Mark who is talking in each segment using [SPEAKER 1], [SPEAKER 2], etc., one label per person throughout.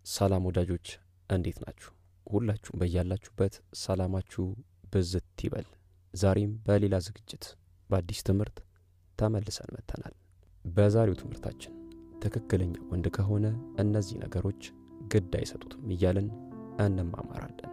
[SPEAKER 1] ሰላም ወዳጆች እንዴት ናችሁ? ሁላችሁም በያላችሁበት ሰላማችሁ ብዝት ይበል። ዛሬም በሌላ ዝግጅት በአዲስ ትምህርት ተመልሰን መጥተናል። በዛሬው ትምህርታችን ትክክለኛ ወንድ ከሆነ እነዚህ ነገሮች ግድ አይሰጡትም እያልን እንማማራለን።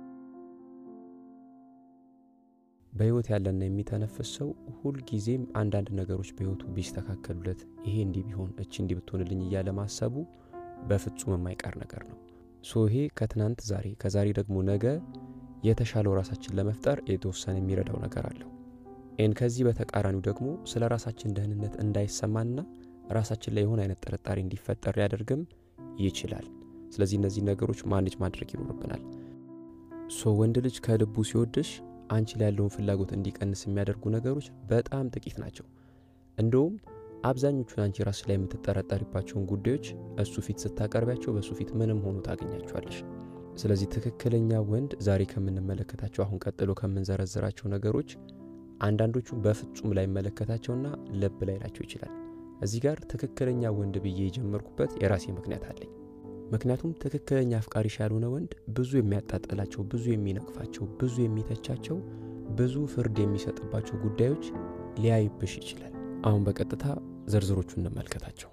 [SPEAKER 1] በሕይወት ያለና የሚተነፍስ ሰው ሁልጊዜም አንዳንድ ነገሮች በሕይወቱ ቢስተካከሉለት ይሄ እንዲህ ቢሆን እቺ እንዲህ ብትሆንልኝ እያለ ማሰቡ በፍጹም የማይቀር ነገር ነው። ሶ ይሄ ከትናንት ዛሬ፣ ከዛሬ ደግሞ ነገ የተሻለው ራሳችን ለመፍጠር የተወሰነ የሚረዳው ነገር አለው። ኤን ከዚህ በተቃራኒው ደግሞ ስለ ራሳችን ደህንነት እንዳይሰማንና ራሳችን ላይ የሆነ አይነት ጥርጣሬ እንዲፈጠር ሊያደርግም ይችላል። ስለዚህ እነዚህ ነገሮች ማኔጅ ማድረግ ይኖርብናል። ሶ ወንድ ልጅ ከልቡ ሲወድሽ አንቺ ላይ ያለውን ፍላጎት እንዲቀንስ የሚያደርጉ ነገሮች በጣም ጥቂት ናቸው። እንደውም አብዛኞቹን አንቺ ራስሽ ላይ የምትጠረጠሪባቸውን ጉዳዮች እሱ ፊት ስታቀርቢያቸው በእሱ ፊት ምንም ሆኖ ታገኛቸዋለሽ። ስለዚህ ትክክለኛ ወንድ ዛሬ ከምንመለከታቸው አሁን ቀጥሎ ከምንዘረዝራቸው ነገሮች አንዳንዶቹ በፍጹም ላይመለከታቸውና ልብ ላይላቸው ይችላል። እዚህ ጋር ትክክለኛ ወንድ ብዬ የጀመርኩበት የራሴ ምክንያት አለኝ። ምክንያቱም ትክክለኛ አፍቃሪሽ ያልሆነ ወንድ ብዙ የሚያጣጥላቸው፣ ብዙ የሚነቅፋቸው፣ ብዙ የሚተቻቸው፣ ብዙ ፍርድ የሚሰጥባቸው ጉዳዮች ሊያይብሽ ይችላል። አሁን በቀጥታ ዝርዝሮቹ እንመልከታቸው።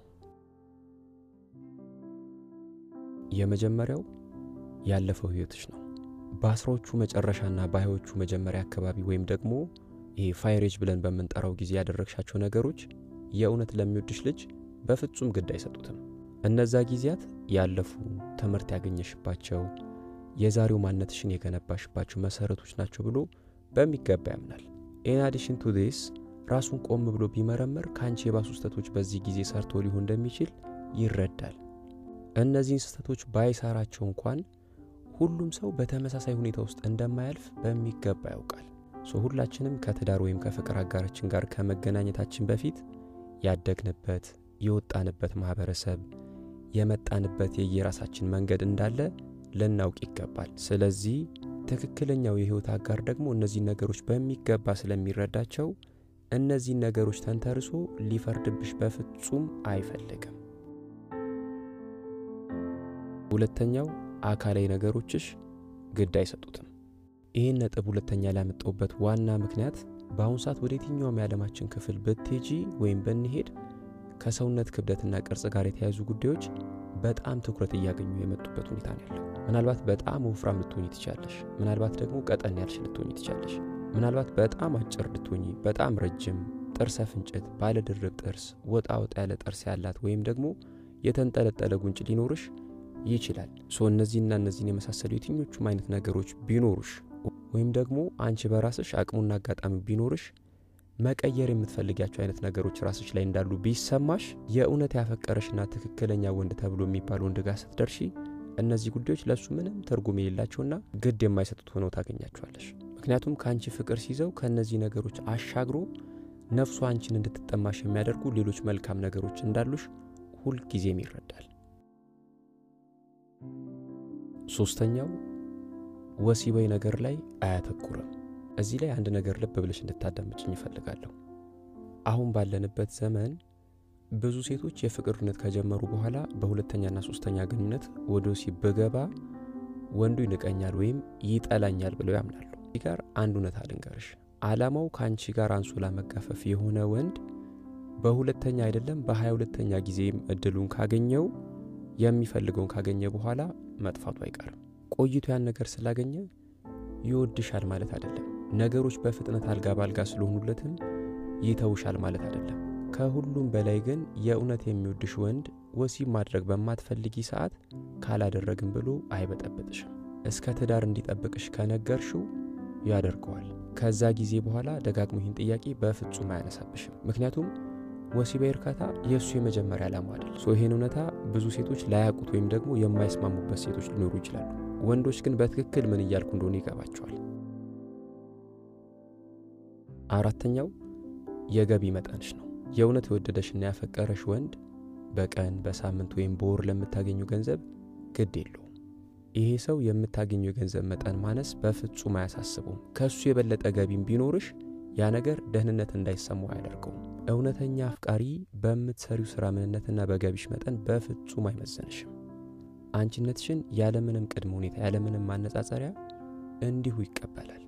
[SPEAKER 1] የመጀመሪያው ያለፈው ህይወትሽ ነው። በአስራዎቹ መጨረሻና በሀያዎቹ መጀመሪያ አካባቢ ወይም ደግሞ ይሄ ፋይሬጅ ብለን በምንጠራው ጊዜ ያደረግሻቸው ነገሮች የእውነት ለሚወድሽ ልጅ በፍጹም ግድ አይሰጡትም። እነዛ ጊዜያት ያለፉ ትምህርት ያገኘሽባቸው የዛሬው ማንነትሽን የገነባሽባቸው መሰረቶች ናቸው ብሎ በሚገባ ያምናል። ኢን አዲሽን ቱ ዲስ ራሱን ቆም ብሎ ቢመረመር ከአንቺ የባሱ ስህተቶች በዚህ ጊዜ ሰርቶ ሊሆን እንደሚችል ይረዳል። እነዚህን ስህተቶች ባይሰራቸው እንኳን ሁሉም ሰው በተመሳሳይ ሁኔታ ውስጥ እንደማያልፍ በሚገባ ያውቃል። ሶ ሁላችንም ከትዳር ወይም ከፍቅር አጋራችን ጋር ከመገናኘታችን በፊት ያደግንበት የወጣንበት ማህበረሰብ የመጣንበት የየራሳችን መንገድ እንዳለ ልናውቅ ይገባል። ስለዚህ ትክክለኛው የህይወት አጋር ደግሞ እነዚህ ነገሮች በሚገባ ስለሚረዳቸው እነዚህን ነገሮች ተንተርሶ ሊፈርድብሽ በፍጹም አይፈልግም። ሁለተኛው አካላዊ ነገሮችሽ ግድ አይሰጡትም። ይህን ነጥብ ሁለተኛ ላመጣሁበት ዋና ምክንያት በአሁኑ ሰዓት ወደ የትኛውም የዓለማችን ክፍል ብትሄጂ ወይም ብንሄድ ከሰውነት ክብደትና ቅርጽ ጋር የተያያዙ ጉዳዮች በጣም ትኩረት እያገኙ የመጡበት ሁኔታ ነው ያለው። ምናልባት በጣም ወፍራም ልትሆኚ ትችላለሽ። ምናልባት ደግሞ ቀጠን ያልሽ ልትሆኚ ትችላለሽ። ምናልባት በጣም አጭር ልትሆኚ፣ በጣም ረጅም፣ ጥርሰ ፍንጭት፣ ባለድርብ ጥርስ፣ ወጣ ወጣ ያለ ጥርስ ያላት ወይም ደግሞ የተንጠለጠለ ጉንጭ ሊኖርሽ ይችላል። ሶ እነዚህና እነዚህን የመሳሰሉ የትኞቹም አይነት ነገሮች ቢኖሩሽ ወይም ደግሞ አንቺ በራስሽ አቅሙና አጋጣሚ ቢኖርሽ መቀየር የምትፈልጊያቸው አይነት ነገሮች ራስሽ ላይ እንዳሉ ቢሰማሽ የእውነት ያፈቀረሽና ትክክለኛ ወንድ ተብሎ የሚባል ወንድ ጋር ስትደርሺ እነዚህ ጉዳዮች ለእሱ ምንም ትርጉም የሌላቸውና ግድ የማይሰጡት ሆነው ታገኛቸዋለሽ። ምክንያቱም ከአንቺ ፍቅር ሲይዘው ከእነዚህ ነገሮች አሻግሮ ነፍሱ አንቺን እንድትጠማሽ የሚያደርጉ ሌሎች መልካም ነገሮች እንዳሉሽ ሁልጊዜም ይረዳል። ሶስተኛው ወሲባዊ ነገር ላይ አያተኩርም። እዚህ ላይ አንድ ነገር ልብ ብለሽ እንድታዳምጭኝ ይፈልጋለሁ። አሁን ባለንበት ዘመን ብዙ ሴቶች የፍቅር ግንኙነት ከጀመሩ በኋላ በሁለተኛና ሶስተኛ ግንኙነት ወደ ወሲብ ብገባ ወንዱ ይንቀኛል ወይም ይጠላኛል ብለው ያምናሉ። እዚህ ጋር አንድ እውነት ልንገርሽ። ዓላማው ከአንቺ ጋር አንሶላ መጋፈፍ የሆነ ወንድ በሁለተኛ አይደለም በሀያ ሁለተኛ ጊዜም እድሉን ካገኘው የሚፈልገውን ካገኘ በኋላ መጥፋቱ አይቀርም። ቆይቶ ያን ነገር ስላገኘ ይወድሻል ማለት አይደለም። ነገሮች በፍጥነት አልጋ ባልጋ ስለሆኑለትም ይተውሻል ማለት አይደለም። ከሁሉም በላይ ግን የእውነት የሚወድሽ ወንድ ወሲብ ማድረግ በማትፈልጊ ሰዓት ካላደረግም ብሎ አይበጠብጥሽም። እስከ ትዳር እንዲጠብቅሽ ከነገርሽው ያደርገዋል። ከዛ ጊዜ በኋላ ደጋግሞ ይህን ጥያቄ በፍጹም አያነሳብሽም። ምክንያቱም ወሲባዊ እርካታ የእሱ የመጀመሪያ ዓላማ አይደል። ሶ ይህን እውነታ ብዙ ሴቶች ላያውቁት ወይም ደግሞ የማይስማሙበት ሴቶች ሊኖሩ ይችላሉ። ወንዶች ግን በትክክል ምን እያልኩ እንደሆነ ይገባቸዋል። አራተኛው የገቢ መጠንሽ ነው። የእውነት የወደደሽና ያፈቀረሽ ወንድ በቀን በሳምንት ወይም በወር ለምታገኙ ገንዘብ ግድ የለውም። ይሄ ሰው የምታገኘው የገንዘብ መጠን ማነስ በፍጹም አያሳስበውም። ከእሱ የበለጠ ገቢም ቢኖርሽ ያ ነገር ደህንነት እንዳይሰማው አያደርገውም። እውነተኛ አፍቃሪ በምትሰሪው ሥራ ምንነትና በገቢሽ መጠን በፍጹም አይመዘንሽም። አንቺነትሽን ያለምንም ቅድመ ሁኔታ ያለምንም ማነጻጸሪያ እንዲሁ ይቀበላል።